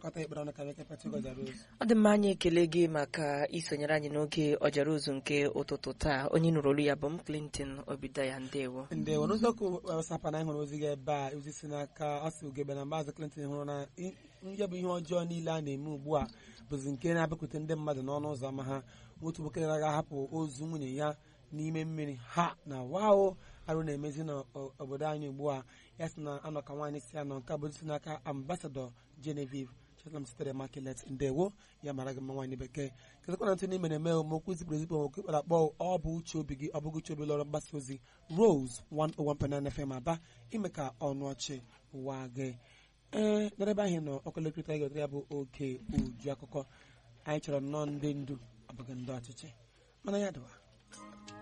pịakọta ekpere ọnụ ka anyị kepata gọzara ozu ọ dị mma anyị ekele gị maka isonyere anyị n'oge ọjara ozu nke ụtụtụ taa onye nụrụ olu ya bụ m Clinton Obidaya ndewo ndị were ụzọkụ wasapụ na anyị hụrụ ozi gị ebe a ozi si n'aka asị ugebe na maazị Clinton hụrụ na i- ya bụ ihe ọjọọ niile a na-eme ugbu a bụzi nke na-abịakwute ndị mmadụ n'ọnụ ụzọ ama ha otu nwoke gara ahapụ ozu nwunye ya n'ime mmiri ha na wao arụ na-emezi n'obodo anyị ugbu a ya sị na anọ ka nwaanyị si anọ nke a bụ ozi si n'aka ambasadọ Genevieve Chetlam sitere Makilet ndewo ya mara gị mma nwaanyị bekee kezikwa na ntị n'ime na-eme omokwu zipụrụ ezipụ omokwu ikpere akpọ ọ bụ uche obi gị ọ bụghị uche obi lọrọ mgbasa ozi Rose 101.9 FM aba ime ka ọnụ ọchị ụwa gị ee n'ebe ahụ nọ ọkụlekọta gị ọtara ya bụ oke uju akụkọ anyị chọrọ nnọọ ndị ndu ọ bụghị ndị ọchịchị mana ya dịwa